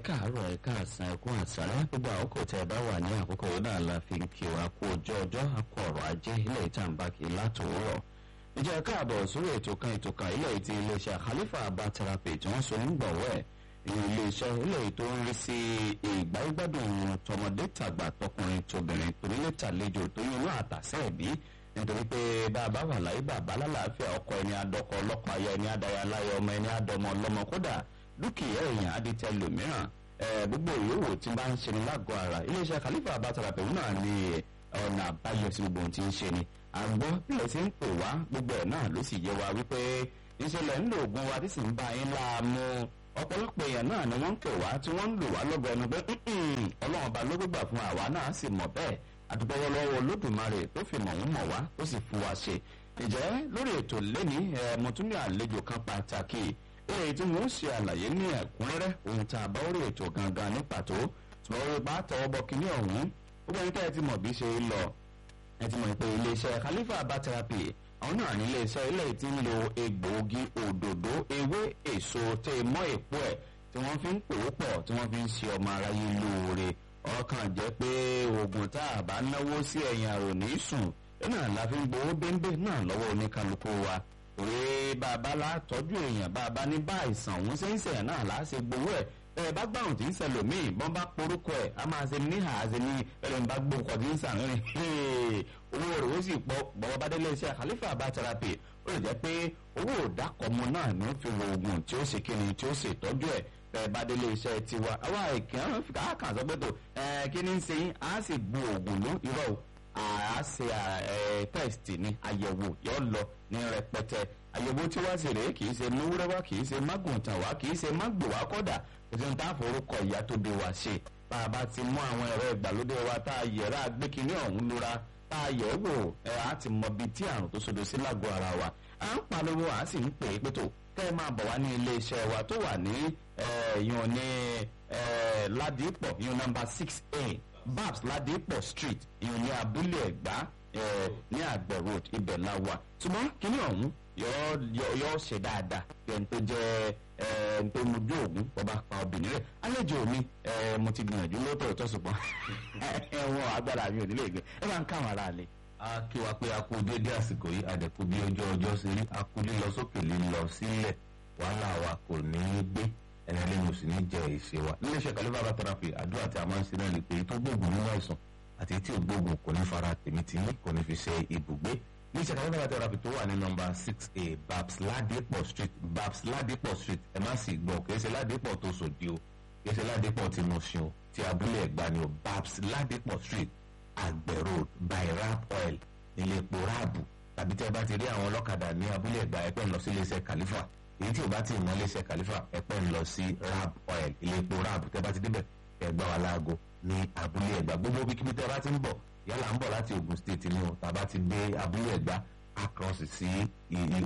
káàárọ̀ ẹ káàsán ẹkún àsálẹ́ gbogbo àkókò tẹ́ ẹ bá wà ní àkókò yìí náà la fi ń kí wa kú ojú ọjọ́ akọ ọ̀rọ̀ ajé ilé ìtàǹbà kì í látòwúrọ̀ ìjẹ́ káàbọ̀ sórí ètò kan ètò kan ilé ìtì iléeṣẹ́ Khalifa Herbal Therapy tí wọ́n so nígbọ̀wọ́ ẹ̀ ìyẹn iléeṣẹ́ ilé tó ń rí sí ìgbáyégbádùn tọmọdé tàgbà tọkùnrin tóbìnrin tonílé tàlejò tó yún inú àtàsẹ́ ẹ̀bí nítorí pé bàbá wà láyé bàbá lálàáfíà ọkọ ẹni adọkọ ọlọ́pàá aya ẹni adaya láyé ọmọ ẹni adọmọ ọlọ́mọ kódà dúkìá èèyàn adìtẹ lòmíràn gbogbo ìyówó tí bá ń ṣe ní lágọ̀ọ́ ara iléeṣẹ́ Khalifa Herbal Therapy náà ní ọ̀nà àbáyọ sí gbogbo ohun tí ń ṣe ni àgbọ̀ bílẹ̀ sí ń pè wá gbogbo ẹ̀ náà ló sì yé wa wípé ìṣẹ̀lẹ̀ ń lo oògùn wa tí sì ń bá yín láàmú ọ̀pọ̀lọpọ̀ èèyàn náà ni wọ́n ń pè wá tí wọ́n ń lò wá lọ́gọ̀ ẹnu pé ọlọ́run ọba ló gbégbà fún àwa náà sì mọ̀ bẹ́ẹ̀ àdúgbòwọ́ lọ́wọ́ olódùmarè tó fi mọ̀ ń mọ̀ wá tó sì fún wa ṣe ìjẹ́ lórí ètò lẹ́ni mo tún ní àlejò kan pàtàkì èyí tí mo ń ṣe àlàyé ní ẹ̀kúnrẹ́rẹ́ ohun tá a bá orí ètò gangan ní pàtó tí wọ́n rí bá tọwọ́ bọ kínní ọ̀hún gbogbo ẹni tẹ́ ẹ ti mọ̀ bí ṣe ń lọ ẹ ti mọ̀ pé iléeṣẹ́ Khalifa Herbal Therapy àwọn náà ní iléeṣẹ́ ilé tí ń lo egbòogi òdòdó ewé èso tẹ mọ́ èpo ẹ̀ tí wọ́n fi ń pò ó pọ̀ tí wọ́n fi ń ṣe ọmọ aráyé lóore ọkàn jẹ́ pé oògùn tá a bá náwó sí ẹ̀yìn àrò ní sùn náà la fi ń gbowó bẹ́ńbẹ́ náà lọ́wọ́ oníkálukú wa òwe bàbá la tọ́jú èèyàn bàbá ní bá àìsàn òun ṣe ń sẹ̀yìn náà láà ṣe gbowó ẹ̀ ẹ bá gbàrùn tí ń ṣẹlòmíì bọ́n bá porúkọ ẹ̀ a máa ṣe níhà ṣe ní ẹlẹ́ni bá gbóǹkọ tí ń sàn rìn owó rẹ̀ ó sì pọ̀ bọ́wọ́ bá délé iṣẹ́ Khalifa Herbal Therapy ó lè jẹ́ pé owó òdàkọ̀mọ náà ní ó fi wo oògùn tí ó ṣe kíni tí ó ṣe ìtọ́jú ẹ̀ bẹ́ẹ̀ bá délé iṣẹ́ tiwa àwa ìkàn káàkàn sọ pé tó kí ni ń ṣe yín á sì bu oògùn ló irọ́ o a ṣe test ni àyẹ̀wò yóò lọ ní rẹpẹtẹ àyẹ̀wò tí wá sí rèé kì í ṣe múwúrẹ́ wá kì í ṣe mágùntàn wá kì í ṣe mágbò wá kọ́dà kò sí ní tá a forúkọ ìyá tó bí wa ṣe bá a bá ti mú àwọn ẹ̀rọ ìgbàlódé wa tá a yẹ̀rá gbẹ́kínní ọ̀hún lura tá a yẹ̀ wò ẹ̀ á ti mọ bíi tí àrùn tó sodo sí lágọ̀ọ́ ara wa à ń pariwo à sì ń pè é pé tó kẹ́ ẹ máa bọ̀ wá ní ilé iṣẹ́ wa tó wà ní yun ní ládìpọ̀ yun nọ́mbà six a babs ládìpọ̀ street yun ní abúlé ẹ̀gbá ní àgbẹ̀ road ibẹ̀ la wà ṣùgbọ́n kíní ọ̀hún yọ ṣe dáadáa ẹni tó jẹ́ ẹni tó mojú ògún bọ́ba pa obìnrin rẹ̀ àlejò mi mo ti gbìyànjú lóòótọ́ ìtọ́ ṣùgbọ́n ẹ̀wọ̀n agbára mi ò nílé ìgbẹ́ ẹ máa ń káwọn ará lé. a kí wa pé a kú déédéé àsìkò yìí àdẹ̀kú bí ọjọ́ ọjọ́ sí rí a kú lílọ sókè lílọ sílẹ̀ wàhálà wa kò ní í gbé ẹni lẹ́yìn òsì ní jẹ ìṣe wa níléeṣẹ́ Khalifa Herbal Therapy àdúrà tí a máa ń ṣe náà lè pé tó gbóògùn nínú àìsàn àti tí ò gbóògùn kò ní fara tèmi tì ní kò ní fi ṣe ibùgbé ní ìṣẹ̀ka Khalifa Herbal Therapy tó wà ní nọ́mbà six a babs ladipo street babs ladipo street ẹ má sì gbọ́ kìí ṣe ladipo tó sòdì o kìí ṣe ladipo tí mo ṣe o ti abúlé ẹ̀gbá ni o babs ladipo street àgbẹ̀ road by rap oil nílé epo ráàbù tàbí tí ẹ bá ti rí àwọn ọlọ́kadà ní abúlé ẹ̀gbá ẹ pẹ́ ń lọ sí iléeṣẹ́ Khalifa èyí tí o bá ti mọ iléeṣẹ́ Khalifa ẹ pẹ́ ń lọ sí rap oil ilé epo ráàbù tẹ́ bá ti débẹ̀ ẹ̀gbá wa láago ní abúlé ẹ̀gbá gbogbo bíkíbi tẹ́ bá ti ń bọ̀ yálà ń bọ̀ láti Ogun State ni o tàbá ti dé abúlé ẹ̀gbá across sí